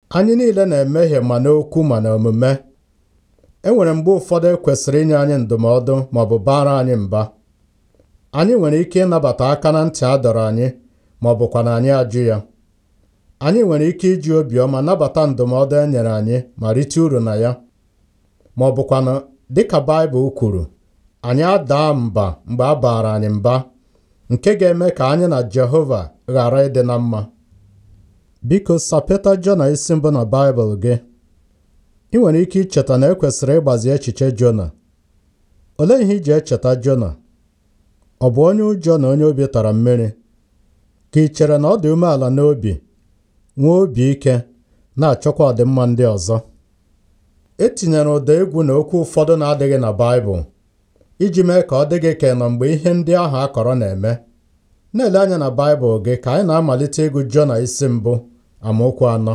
Anyị niile na-emehie ma n'okwu ma n'omume. E nwere mgbe ụfọdụ e kwesịrị inye anyị ndụmọdụ ma ọ bụ baara anyị mba. Anyị nwere ike ịnabata aka na ntị a dọrọ anyị ma ọ bụkwa na anyị ajụ ya. Anyị nwere ike iji obiọma nabata ndụmọdụ e nyere anyị ma rite uru na ya. Ma ọ bụkwanụ dịka Baịbụl kwuru, anyị adaa mba mgbe a baara anyị mba nke ga-eme ka anyị na Jehova ghara ịdị na mma. Biko sapeta Jona isi mbụ na Baịbụl gị. Ị nwere ike icheta na e kwesịrị ịgbazi echiche Jona. Olee ihe iji echeta Jona? Ọ bụ onye ụjọ na onye obi tara mmiri? Ka ị chere na ọ dị umeala n'obi, nwee obi ike, na-achọkwa ọdịmma ndị ọzọ? E tinyere ụda egwu na okwu ụfọdụ na-adịghị na Baịbụl iji mee ka ọ dị gị ka ị nọ mgbe ihe ndị ahụ a kọrọ na-eme. Na-ele anya na Baịbụl gị ka anyị na-amalite ịgụ Jona isi mbụ amaokwu anọ.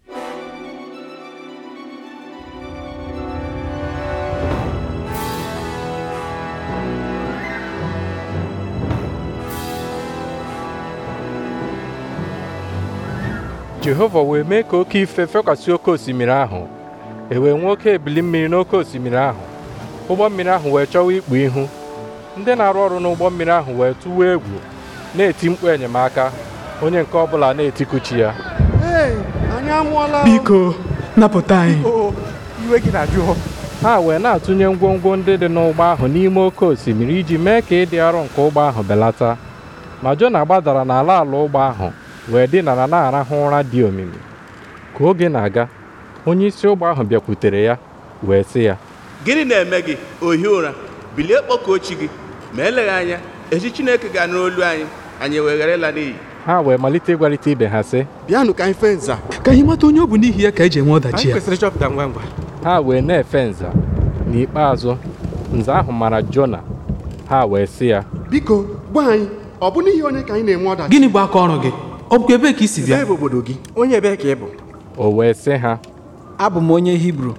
Jehova wee mee ka oke ife fekwasị oke osimiri ahụ e wee nwee oke ebili mmiri n'oke osimiri ahụ ụgbọ mmiri ahụ wee chọwa ikpu ihu ndị na-arụ ọrụ n'ụgbọ mmiri ahụ wee tụwa egwu na-eti mkpu enyemaka onye nke ọbụla na-etikuchi ya Ee, anyị amụọla Biko, napụta anyị. o iwe gị na-ajụ ha wee na-atụnye ngwongwo ndị dị n'ụgbọ ahụ n'ime oke osimiri iji mee ka ịdị arọ nke ụgbọ ahụ belata ma Jona gbadara n'ala ala ụgbọ ahụ wee dinara na-arahụ ụra dị omimi ka oge na-aga onye isi ụgbọ ahụ bịakwutere ya wee sị ya gịnị na-eme gị ohi ụra bilie kpọkuo chi gị ma eleghị anya echi Chineke ga-anụ olu anyị anyị wee ghara ịla n'iyi ha wee malite ịgwarịta ibe ha sị bịanụ ka anyị fee nza Ka anyị mata onye ọ bụ n'ihi ya ka eji enwe ọdachi anyị ya. kwesịrị ịchọpụta ngwa ngwa ha wee na-efe nza n'ikpeazụ nza ahụ mara Jona ha wee sị ya biko gwa anyị ọ bụ n'ihi onye ka anyị na-enwe ọdachi Gịnị bụ aka ọrụ gị? Ọ bụkwa ebee ka i si bịa? Ebee bụ obodo gị onye ebee ka ị bụ o wee sị ha abụ m onye hibru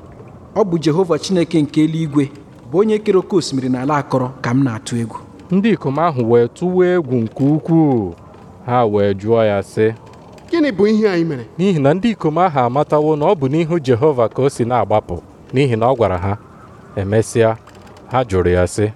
ọ bụ jehova chineke nke eluigwe bụ onye kere oke osimiri na ala akọrọ ka m na-atụ egwu ndị ikom ahụ wee tụwa egwu nke ukwuu ha wee jụọ ya sị gịnị bụ ihe anyị mere n'ihi na ndị ikom ahụ amatawo na ọ bụ n'ihu Jehova ka o si na-agbapụ n'ihi na ọ gwara ha emesịa ha jụrụ ya sị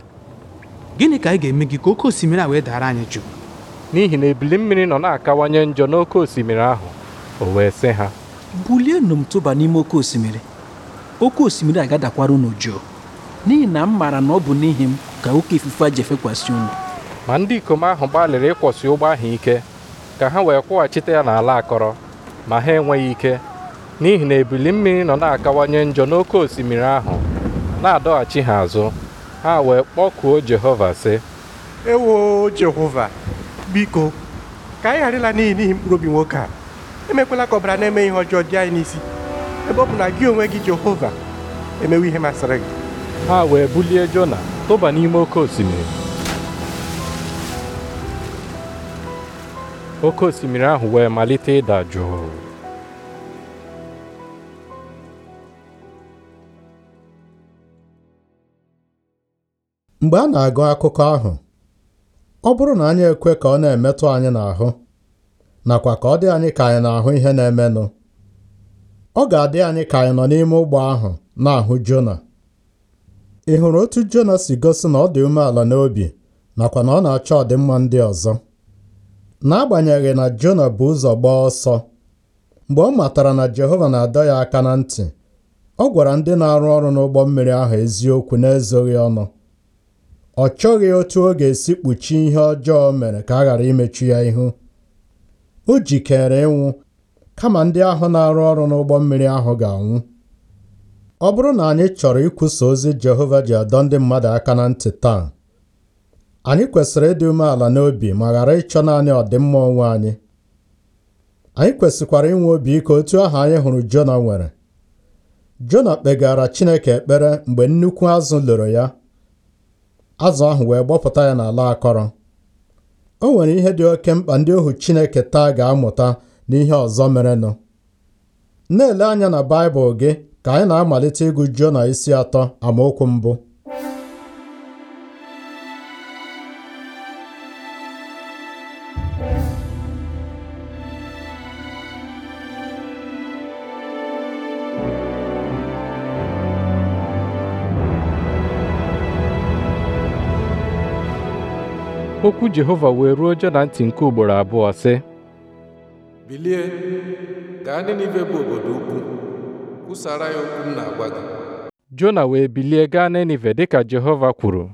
Gịnị ka anyị ga-eme gị ka oke osimiri a wee dara anyị jụụ? n'ihi na ebili mmiri nọ na-akawanye njọ n'oke osimiri ahụ o wee sị ha bulienụ m tụba n'ime oke osimiri oke osimiri agadakwara unu jụụ n'ihi na m maara na ọ bụ n'ihi m ka oke ifufe a ji efekwasị unu ma ndị ikom ahụ gbalịrị ịkwọsị ụgbọ ahụ ike ka ha wee kwụghachite ya n'ala akọrọ ma ha enweghị ike n'ihi na ebili mmiri nọ na-akawanye njọ n'oke osimiri ahụ na-adọghachi ha azụ ha wee kpọkuo Jehova sị ewo jehova biko ka anyị ghara ịla n'iyi n'ihi mkpụrụ obi nwoke a emekwela ka ọbara na-eme ihe ọjọọ dị anyị n'isi ebe ọ bụ na gị onwe gị jehova emewe ihe masịrị gị ha wee bulie Jona tụba n'ime oke osimiri oke osimiri ahụ wee malite ịda jụụ Mgbe a na-agụ akụkọ ahụ, ọ bụrụ na anyị ekwe ka ọ na-emetụ anyị n'ahụ, nakwa ka ọ dị anyị ka anyị na-ahụ ihe na-emenụ, ọ ga-adị anyị ka anyị nọ n'ime ụgbọ ahụ na-ahụ Jona. Ị hụrụ otu Jona si gosi na ọ dị umeala n'obi nakwa na ọ na-achọ ọdịmma ndị ọzọ? N'agbanyeghị na Jona bụ ụzọ gbaa ọsọ, mgbe ọ matara na Jehova na-adọ ya aka na ntị, ọ gwara ndị na-arụ ọrụ n'ụgbọ mmiri ahụ eziokwu n'ezoghị ọnụ. Ọ chọghị otu ọ ga-esi kpuchie ihe ọjọọ o mere ka a ghara imechu ya ihu. O jikere ịnwụ kama ndị ahụ na-arụ ọrụ n'ụgbọ mmiri ahụ ga-anwụ. Ọ bụrụ na anyị chọrọ ikwusa ozi Jehova ji adọ ndị mmadụ aka na ntị taa, anyị kwesịrị ịdị umeala n'obi ma ghara ịchọ naanị ọdịmma onwe anyị. Anyị kwesịkwara inwe obi ike otu ahụ anyị hụrụ Jona nwere. Jona kpegara Chineke ekpere mgbe nnukwu azụ loro ya. Azụ ahụ wee gbọpụta ya n'ala akọrọ. O nwere ihe dị oke mkpa ndị ohu Chineke taa ga-amụta n'ihe ọzọ merenụ. Na-ele anya na Baịbụl gị ka anyị na-amalite ịgụ Jona isi atọ amaokwu mbụ. okwu Jehova wee ruo Jona ntị nke ugboro abụọ sị bilie gaa Ninive bụ obodo ukwu kwusara ya okwu m na-agwa gị Jona wee bilie gaa Nenive dịka Jehova kwuru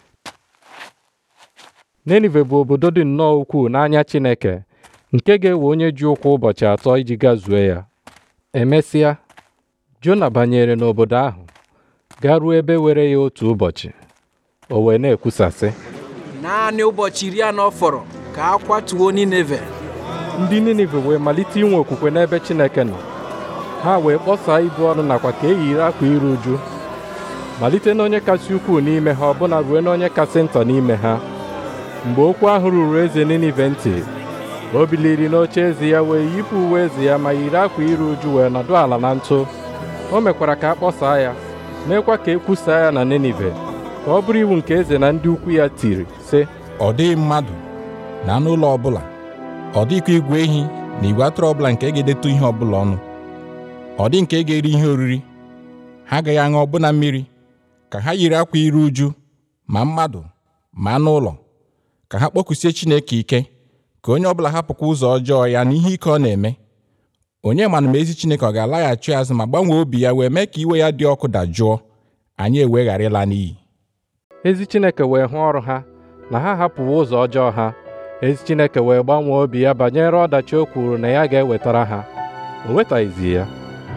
Nenive bụ obodo dị nnọọ ukwuu n'anya Chineke nke ga-ewe onye ji ụkwụ ụbọchị atọ iji gazuo ya emesịa Jona banyere n'obodo ahụ garuo ebe were ya otu ụbọchị o wee na-ekwusasị naanị ụbọchị iri anọ fọrọ ka a kwatuo Nineve ndị Ninive wee malite inwe okwukwe n'ebe Chineke nọ ha wee kpọsaa ibu ọnụ nakwa ka e yiri akwa iru uju malite n'onye kasị ukwuu n'ime ha ọbụna ruo n'onye kasị nta n'ime ha mgbe okwu ahụ ruru eze Ninive ntị o biliri n'oche eze ya wee yipụ uwe eze ya ma yiri akwa iru uju wee nọdụ ala na ntụ o mekwara ka a kpọsaa ya meekwa ka e kwusaa ya na Ninive ka ọ bụrụ iwu nke eze na ndị ukwu ya tiri sị ọ dịghị mmadụ na anụ ụlọ ọbụla ọ dịghịkwa igwe ehi na igwe atụrụ ọbụla nke ga-edetu ihe ọbụla ọnụ ọ dị nke ga-eri ihe oriri ha agaghị aṅụ ọbụna mmiri ka ha yiri akwa iru uju ma mmadụ ma anụ ụlọ ka ha kpọkusie Chineke ike ka onye ọbụla hapụkwa ụzọ ọjọọ ya na ihe ike ọ na-eme onye mana ma ezi Chineke ọ ga-alaghachi azụ ma gbanwee obi ya wee mee ka iwe ya dị ọkụ dajụọ anyị ewee ghara ịla n'iyi ezi Chineke wee hụ ọrụ ha na ha hapụwo ụzọ ọjọọ ha ezi Chineke wee gbanwee obi ya banyere ọdachi o kwuru na ya ga-ewetara ha o wetaghịzi ya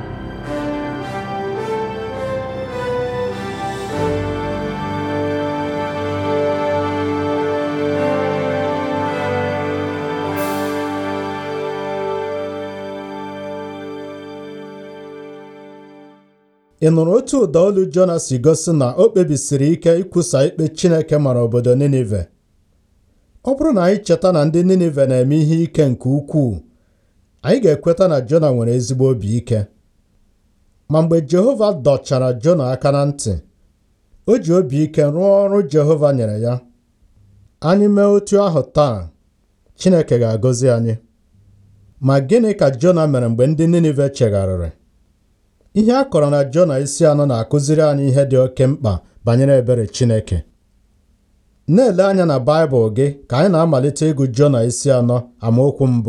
ị nụrụ otu ụda olu Jona si gosi na o kpebisiri ike ikwusa ikpe Chineke mara obodo Ninive ọ bụrụ na anyị cheta na ndị Ninive na-eme ihe ike nke ukwuu anyị ga-ekweta na Jona nwere ezigbo obi ike ma mgbe Jehova dọchara Jona aka na ntị o ji obi ike rụọ ọrụ Jehova nyere ya anyị mee otu ahụ taa Chineke ga-agọzi anyị ma gịnị ka Jona mere mgbe ndị Ninive chegharịrị ihe a kọrọ na Jona isi anọ na-akụziri anyị ihe dị oke mkpa banyere ebere Chineke na-ele anya na Baịbụl gị ka anyị na-amalite ịgụ Jona isi anọ amaokwu mbụ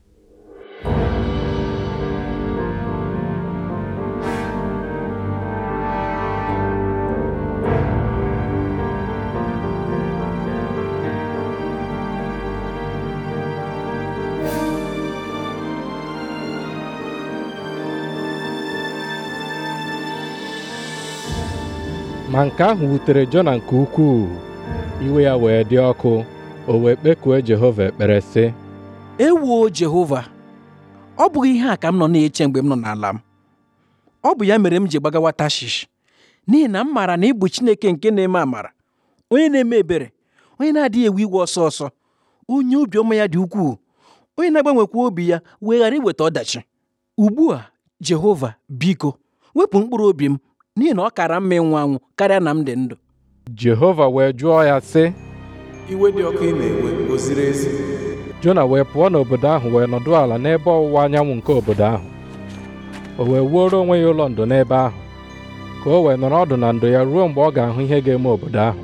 ma nke ahụ wutere Jona nke ukwuu iwe ya wee dị ọkụ o wee kpekuo Jehova ekpere sị ewoo Jehova ọ bụghị ihe a ka m nọ na-eche mgbe m nọ n'ala m ọ bụ ya mere m ji gbagawa Tashish n'ihi na m maara na ị bụ Chineke nke na-eme amara onye na-eme ebere onye na-adịghị ewe iwe ọsọ ọsọ onye obiọma ya dị ukwuu onye na-agbanwekwa obi ya wee ghara iweta ọdachi ugbu a Jehova biko wepụ mkpụrụ obi m n'ihi na ọ kara mma ịnwụ anwụ karịa na m dị ndụ Jehova wee jụọ ya sị iwe dị ọkụ ị na-ewe o ziri ezi Jona wee pụọ n'obodo ahụ wee nọdụ ala n'ebe ọwụwa anyanwụ nke obodo ahụ o wee wuoro onwe ya ụlọ ndo n'ebe ahụ ka o wee nọrọ ọdụ na ndo ya ruo mgbe ọ ga-ahụ ihe ga-eme obodo ahụ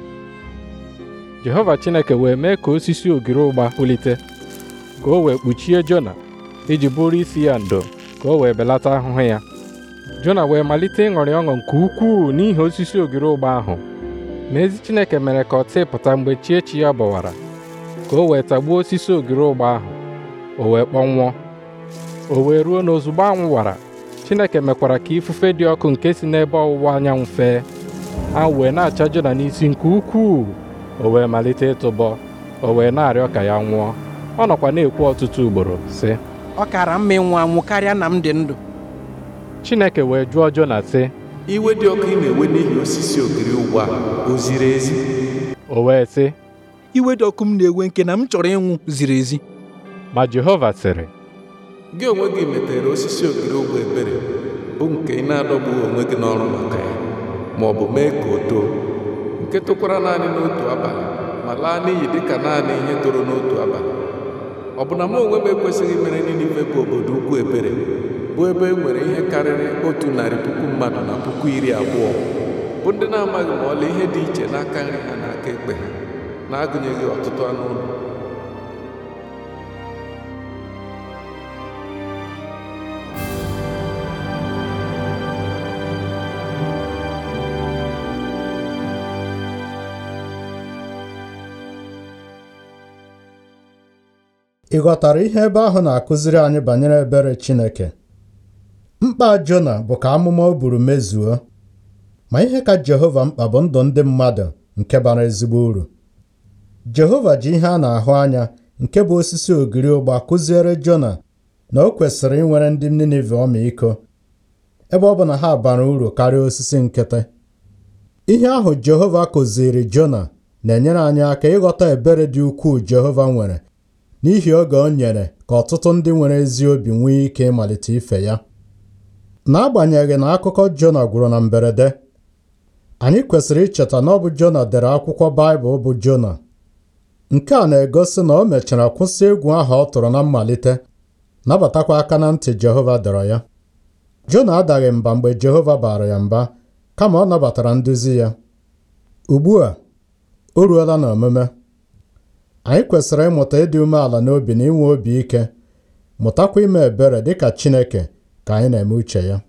Jehova Chineke wee mee ka osisi ogiri ụgba pulite ka o wee kpuchie Jona iji bụrụ isi ya ndo ka o wee belata ahụhụ ya Jona wee malite ịṅụrị ọṅụ nke ukwuu n'ihi osisi ogiri ụgba ahụ ma ezi Chineke mere ka ọ tịpụta mgbe chi echi ya gbawara ka o wee tagbuo osisi ogiri ụgba ahụ o wee kpọnwụọ o wee ruo n'ozugbo anwụ wara Chineke mekwara ka ifufe dị ọkụ nke si n'ebe ọwụwa anyanwụ fee anwụ wee na-acha Jona n'isi nke ukwuu o wee malite ịtụbọ o wee na-arịọ ka ya nwụọ ọ nọkwa na-ekwu ọtụtụ ugboro sị ọ kara mma ịnwụ anwụ karịa na m dị ndụ Chineke wee jụọ Jona sị iwe dị ọkụ ị na-ewe n'ihi osisi ogiri ugbu a o ziri ezi o wee sị iwe dị ọkụ m na-ewe nke na m chọrọ ịnwụ ziri ezi ma Jehova sịrị gị onwe gị metere osisi ogiri ugbo ebere bụ nke ị na-adọgbughị onwe gị n'ọrụ maka ya ma ọ bụ mee ka o too nke tokwara naanị n'otu abalị ma laa n'iyi dịka naanị ihe toro n'otu abalị ọ bụ na m onwe m ekwesịghị mere Ninive bụ obodo ukwu ebere bụ ebe e nwere ihe karịrị otu narị puku mmadụ na puku iri abụọ bụ ndị na-amaghị ma ọla ihe dị iche n'aka nri ha na aka ekpe ha na-agụnyeghị ọtụtụ anụ ụlọ ị ghọtara ihe ebe ahụ na-akụziri anyị banyere ebere Chineke mkpa Jona bụ ka amụma o buru mezuo ma ihe ka Jehova mkpa bụ ndụ ndị mmadụ nke bara ezigbo uru Jehova ji ihe a na-ahụ anya nke bụ osisi ogiri ụgba kụziere Jona na o kwesịrị inwere ndị Ninive ọmịiko ebe ọ bụ na ha bara uru karịa osisi nkịtị ihe ahụ Jehova kụziri Jona na-enyere anyị aka ịghọta ebere dị ukwuu Jehova nwere n'ihi oge o nyere ka ọtụtụ ndị nwere ezi obi nwee ike ịmalite ife ya n'agbanyeghị na akụkọ Jona gwụrụ na mberede anyị kwesịrị icheta na ọ bụ Jona dere akwụkwọ Baịbụl bụ Jona nke a na-egosi na o mechara kwụsị egwu ahụ ọ tụrụ na mmalite nabatakwa aka na ntị Jehova dọrọ ya Jona adaghị mba mgbe Jehova baara ya mba kama ọ nabatara nduzi ya ugbu a o ruola n'omume anyị kwesịrị ịmụta ịdị umeala n'obi na inwe obi ike mụtakwa ime ebere dịka Chineke ka anyị na-eme uche ya